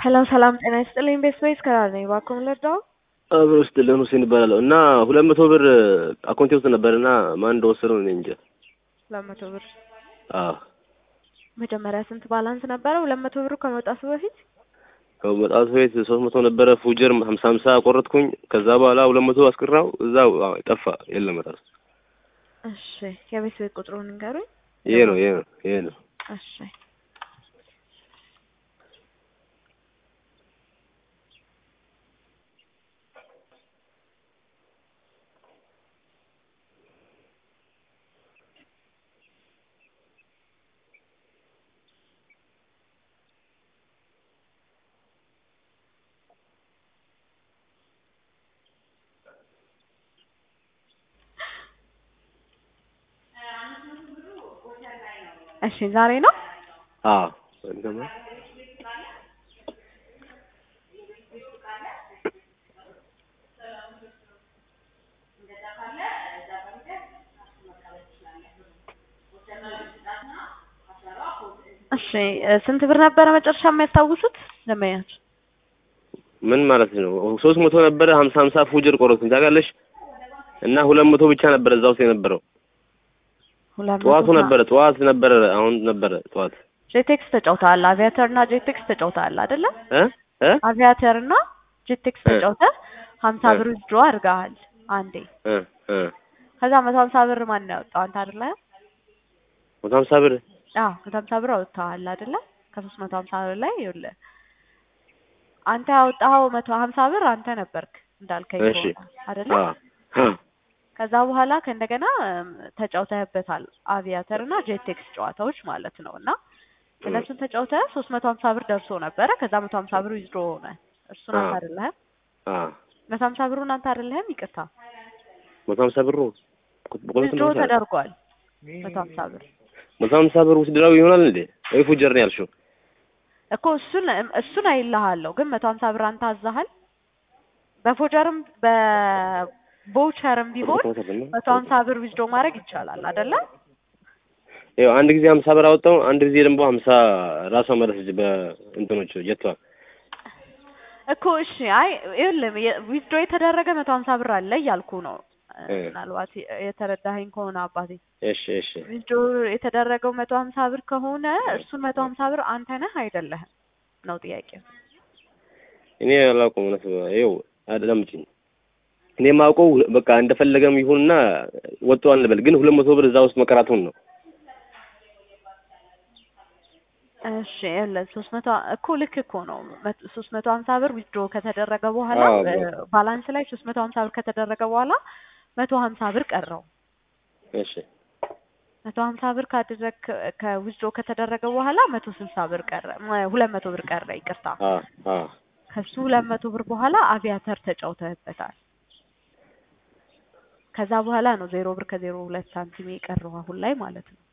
ሄሎ ሰላም ጤና ይስጥልኝ። ቤት ስፔስ ከራር ነኝ። እባክዎ ምን ልርዳው? አብሮ ውስጥ ለን ሁሴን ይባላለሁ እና ሁለት መቶ ብር አካውንቴ ውስጥ ነበር እና ማን እንደወሰደው እኔ እንጃ። ሁለት መቶ ብር አዎ መጀመሪያ ስንት ባላንስ ነበረ? ሁለት መቶ ብሩ ከመውጣቱ በፊት ከመጣቱ ቤት ሶስት መቶ ነበረ ፉጀር ሀምሳ ሀምሳ ቆረጥኩኝ። ከዛ በኋላ ሁለት መቶ አስቀራው እዛው አዎ፣ ጠፋ የለም ራሱ እሺ፣ የቤት ቤት ቁጥሩን ንገሩኝ። ይሄ ነው ይሄ ነው ይሄ ነው። እሺ እሺ ዛሬ ነው አዎ እንደማ እሺ ስንት ብር ነበረ መጨረሻ የሚያስታውሱት ደንበኛችሁ? ምን ማለት ነው? ሶስት መቶ ነበረ ሀምሳ ሀምሳ ፉጀር ቆረጥኩኝ ታውቃለሽ። እና ሁለት መቶ ብቻ ነበረ እዛ ውስጥ የነበረው ሁለት መቶ ጠዋቱ ና- ነበረ ጠዋት ነበረ አሁን ነበረ ጠዋት ጄቴክስ ተጫውተሃል። አቪያተር እና ጄቴክስ ተጫውተሃል አይደለ? እ እ አቪያተር እና ጄቴክስ እ ተጫውተህ ሀምሳ እ ብር ዊዝድሮ አድርገሃል አንዴ። እ እ ከዛ መቶ ሀምሳ ብር ማን ነው ያወጣው? አንተ አይደለ? መቶ ሀምሳ ብር አዎ መቶ ሀምሳ ብር አውጥተዋል አይደለ? ከሶስት መቶ ሀምሳ ብር ላይ ይኸውልህ አንተ ያወጣኸው መቶ ሀምሳ ብር አንተ ነበርክ እንዳልከኝ እሺ ከሆነ አይደለ? አ አ ከዛ በኋላ ከእንደገና እም፣ ተጫውተህበታል አቪያተር እና ጄቴክስ ጨዋታዎች ማለት ነው። እና እነሱን ተጫውተህ ሶስት መቶ ሀምሳ ብር ደርሶ ነበረ። ከዛ መቶ ሀምሳ ብር ዊዝድሮ ሆነ። እሱን አንተ አ አይደለህም? አ መቶ ሀምሳ ብሩን አንተ አይደለህም? ይቅርታ መቶ ሀምሳ ብሩ በቆሎ ዊዝድሮ ተደርጓል። መቶ ሀምሳ ብር መቶ ሀምሳ ብር ውስድራዊ ይሆናል እንዴ? ወይ ፉጀር ነው ያልሽው? እኮ እሱን እሱን አይልሃለሁ፣ ግን መቶ ሀምሳ ብር አንተ አዛሃል። በፎጀርም በቦቸርም ቢሆን መቶ ሀምሳ ብር ዊዝድሮ ማድረግ ይቻላል አይደለ? ይኸው አንድ ጊዜ ሀምሳ ብር አወጣው፣ አንድ ጊዜ ደግሞ ሀምሳ ራሷ መለሰች በእንትኖች ጀቷ። እኮ እሺ፣ አይ ይኸውልህ ዊዝድሮ የተደረገ መቶ ሀምሳ ብር አለ እያልኩ ነው። እ ምናልባት የተረዳኸኝ ከሆነ አባቴ እሺ እሺ ዊዝድሮ የተደረገው መቶ ሀምሳ ብር ከሆነ እሱን መቶ ሀምሳ ብር አንተ ነህ አይደለህም ነው ጥያቄው። እኔ አላውቀውም። እውነት ይኸው አዳምጪኝ። እኔ የማውቀው በቃ እንደፈለገም ይሁንና ወጥቷል እንበል፣ ግን ሁለት መቶ ብር እዛ ውስጥ መቀራቱን ነው። እሺ ይኸውልህ ሶስት መቶ እኮ ልክ እኮ ነው። መት- ሶስት መቶ ሀምሳ ብር ዊዝድሮ ከተደረገ በኋላ አዎ እ፣ ባላንስ ላይ ሶስት መቶ ሀምሳ ብር ከተደረገ በኋላ መቶ ሀምሳ ብር ቀረው። እሺ መቶ ሀምሳ ብር ካደረግ ከዊዝድሮ ከተደረገ በኋላ መቶ ስልሳ ብር ቀረ፣ ም- ሁለት መቶ ብር ቀረ። ይቅርታ አ አ ከሱ ሁለት መቶ ብር በኋላ አቪያተር ተጫውተህበታል። ከዛ በኋላ ነው ዜሮ ብር ከዜሮ ሁለት ሳንቲም የቀረው አሁን ላይ ማለት ነው።